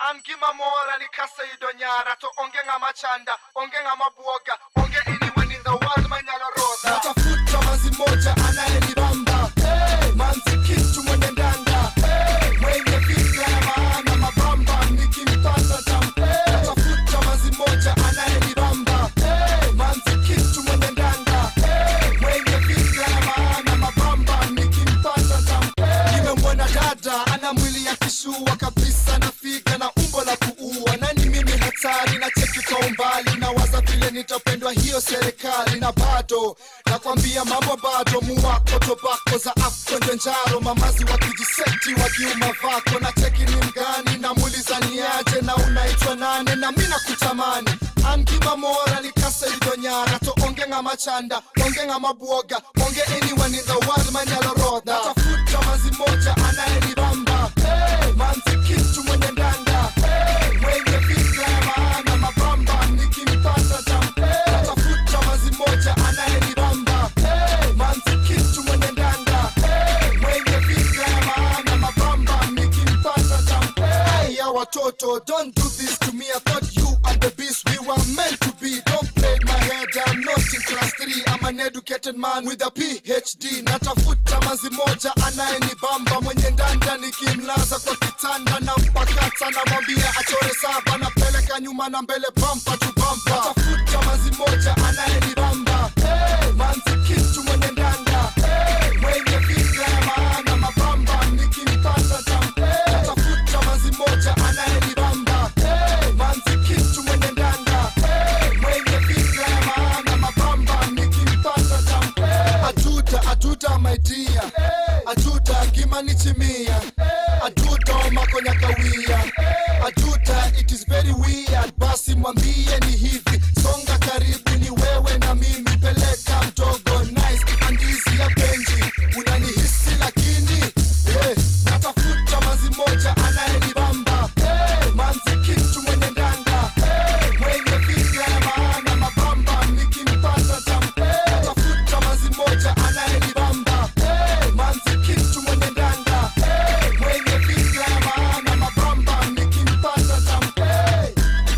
an gima mora ni kasa ido nyara to onge ng'ama chanda onge ng'ama buoga onge anyone in the world manyalo rodha natafuta manzi moja anayenibamba hey, manzi kitu mwenye ndanda hey, mwenye fikra ya maana mabamba nikimpata tam hey, natafuta manzi moja anayenibamba hey, manzi kitu mwenye ndanda hey, mwenye fikra ya maana mabamba nikimpata tam hey, nimemwona dada ana mwili ya kishua kabisa na figa na umbo la kuua nani mimi hatari na cheki kwa umbali na waza vile nitapendwa hiyo serikali na bado nakwambia mambo bado muwako tobako za afkonjo njaro mamazi wakijiseti wakiuma vako na cheki ni mgani na muuliza niaje na unaitwa nane na mi nakutamani angima mora likasa idonyara to onge ng'ama chanda onge ng'ama buoga onge anyone in the world manyalo rodha natafuta manzi moja anayenibamba hey, manzi kitu mwenye ndanda hey, mwenye fikra ya maana mabamba nikimpata tam hey, natafuta manzi moja anayenibamba hey, manzi kitu mwenye ndanda hey, mwenye fikra ya maana mabamba nikimpata tam hey, ya watoto don't do this to me I thought you and the beast we were meant to be don't play my head I'm not in class 3 I'm an educated man with a PhD natafuta manzi moja anayenibamba mwenye ndanda nikimlaza kwa kitanda na mpakata namwambia achore saba napeleka nyuma na mbele bampa tu bampa natafuta manzi moja anayenibamba hey, manzi kitu mwenye ndanda hey, mwenye fikra ya maana mabamba nikimpata tam hey, natafuta manzi moja anayenibamba hey, manzi kitu mwenye ndanda hey, mwenye fikra ya maana mabamba nikimpata tam hey, atuta atuta my dear atuta ngimanichimia atuta omakonyakawia atuta it is very weird basi mwambie ni hivi songa karibu ni wewe na mimi peleka mdogo nice andizi ya benji unanihisi lakini eh, natafuta manzi moja anayenibamba hey, manzi kitu mwenye ndanda hey, mwenye fikra ya maana mabamba nikimpata tam hey, natafuta manzi moja anayenibamba hey, manzi kitu mwenye ndanda hey, mwenye fikra ya maana mabamba nikimpata tam hey.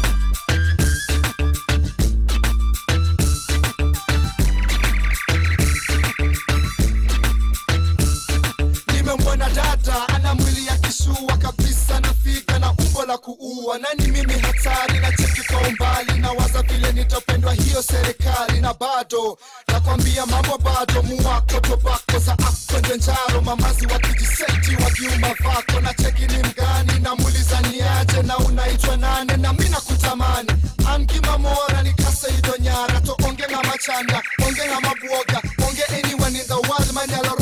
nimemwona dada ana mwili ya kishua kabisa na figa na umbo la kuua nani mimi hatari na cheki kwa umbali na waza vile nitapendwa hiyo serikali na bado nakwambia mambo bado muwako tobako za afkonjo njaro mamazi wakijiseti wakiuma vako na cheki ni mgani na muuliza niaje na unaitwa nane na mi nakutamani angima mora ni kasa idonyara to onge ng'ama chanda onge ng'ama buoga onge anyone in the world manyalo